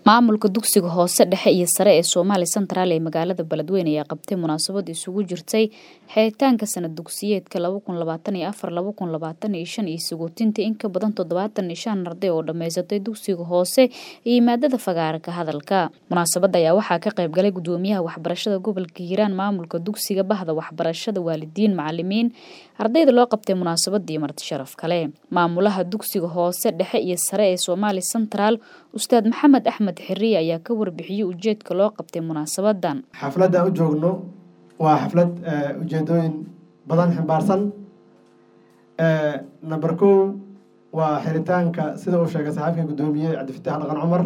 maamulka dugsiga hoose dhexe iyo sare ee soomaali central ee magaalada beledweyne ayaa qabtay munaasabad isugu jirtay xiritaanka sanad dugsiyeedka iyo sagootinta in ka badan toddobaatan iyo shan arday oo dhammaysatay dugsiga hoose iyo maadada fagaara ka hadalka munaasabadda ayaa waxaa ka qayb galay gudoomiyaha waxbarashada gobolka hiiraan maamulka dugsiga bahda waxbarashada waalidiin macalimiin ardayda loo qabtay munaasabadii marti sharaf kale maamulaha dugsiga hoose dhexe iyo sare ee soomaali central ustaad maxamed axmed xiriye ayaa ka warbixiyey ujeedka loo qabtay munaasabadan xafladda u joogno waa xaflad ujeedooyin badan ximbaarsan number kow waa xiritaanka sida uu sheegay saxaabka guddoomiye cabdifataax dhaqan cumar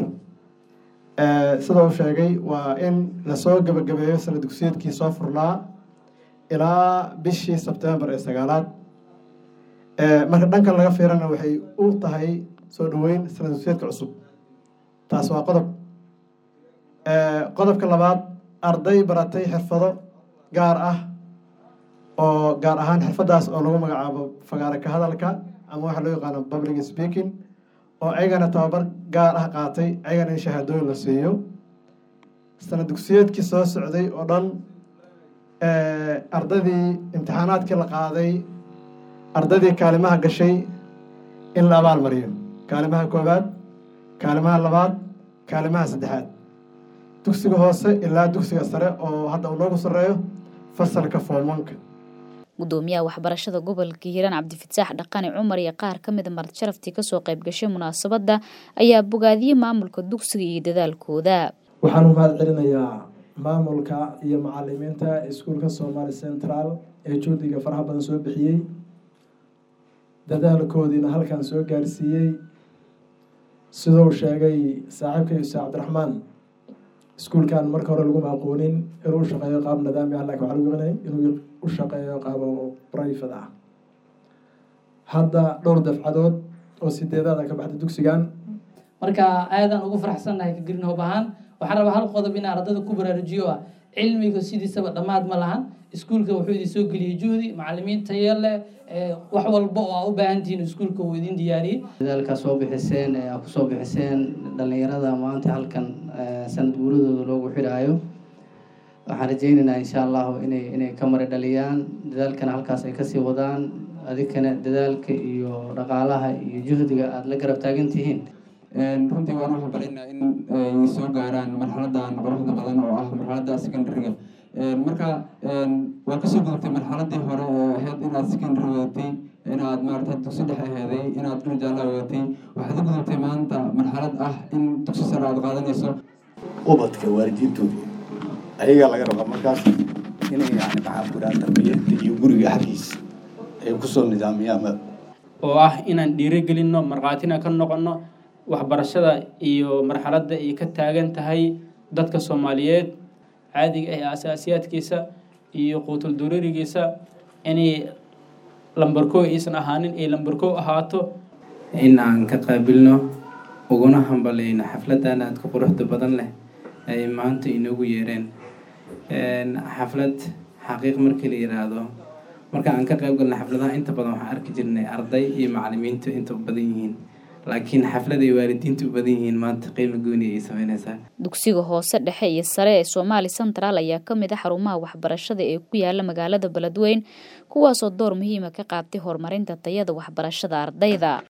sida uu sheegay waa in lasoo gabagabeeyo sanad dugsiyeedkii soo furnaa ilaa bishii sebtembar ee sagaalaad marka dhankan laga fiirana waxay u tahay soo dhaweyn sanad dugsiyeedka cusub taas waa qodob qodobka labaad arday baratay xirfado gaar ah oo gaar ahaan xirfadaas oo lagu magacaabo fagaara ka hadalka ama waxaa loo yaqaano public speaking oo ayagana tababar gaar ah qaatay ayagana in shahaadooyin la siiyo sanad dugsiyeedkii soo socday oo dhan ardaydii imtixaanaadkii la qaaday ardaydii kaalimaha gashay in la abaal mariyo kaalimaha koowaad kaalimaha labaad kaalimaha saddexaad dugsiga hoose ilaa dugsiga sare oo hadda uu noogu sarreeyo fasalka foomanka gudoomiyaha waxbarashada gobolka hiiraan cabdifataax dhaqani cumar iyo qaar ka mida marti sharaftii kasoo qayb gashay munaasabadda ayaa bogaadiyey maamulka dugsiga iyo dadaalkooda waxaan u mahad celinayaa maamulka iyo macalimiinta iskuulka soomaali central ee juhdiga faraha badan soo bixiyey dadaalkoodiina halkan soo gaarsiiyey siduu sheegay saaxiibka yuusuf cabdiraxmaan iskuulkan marka hore laguma aqoonin inuu u shaqeeyo qaab nidaami ah lakin waxaa lagu yaqaanay inuu u shaqeeyo qaabo brifate ah hadda dhowr dafcadood oo sideedaada ka baxda dugsigan marka aadaan ugu faraxsannahay ka green hob ahaan waxaan rabaa hal qodob inaan ardada ku baraarujiyo ah cilmiga sidiisaba dhammaad ma lahan iskuulka wuxuu idin soo geliyey juhdi macalimiin tayo leh wax walba oo aa u baahantihiin iskuulka uu idin diyaariyey dadaalkaa soo bixiseen ee aa kusoo bixiseen dhalinyarada maanta halkan sanad guuradooda loogu xidhaayo waxaan rajaynaynaa insha allahu inay inay ka mari dhaliyaan dadaalkana halkaas ay kasii wadaan adigkana dadaalka iyo dhaqaalaha iyo juhdiga aada la garab taagan tihiin runtii waan waxaan baraynaa in ay soo gaaraan marxaladan quruxda badan oo ah marxaladda secondary-ga marka waa kasoo gudubtay marxaladii hore ee ahayd inaad secondary wadatay inaad maarata dugsi dhexe aheeday inaad dhuljaala wadatay waxaad u gudubtay maanta marxalad ah in dugsi sare aad qaadanayso ubadka waalidiintooda ayagaa laga rabaa markaas inay yani maxaa ku dhaha tarbiyada iyo guriga xaggiisa ay kusoo nidaamiyaan oo ah inaan dhiirigelinno markhaatina ka noqonno waxbarashada iyo marxaladda ay ka taagan tahay dadka soomaaliyeed caadiga ah ee asaasiyaadkiisa iyo quutul duruurigiisa inay lambarkow aysan ahaanin ay lambarkow ahaato in aan ka qaabilno uguna hambalayno xafladan aadka quruxda badan leh ay maanta inoogu yeereen xaflad xaqiiq markii la yiraahdo marka aan ka qayb galna xafladaha inta badan waxaan arki jirnay arday iyo macalimiintu inta badan yihiin laakiin xaflad ay waalidiintu u badan yihiin maanta qiimo gooni ay sameynaysaa dugsiga hoose dhexe iyo sare ee soomaali central ayaa ka mid a xarumaha waxbarashada ee ku yaala magaalada beledweyn kuwaasoo door muhiima ka qaatay horumarinta tayada waxbarashada ardayda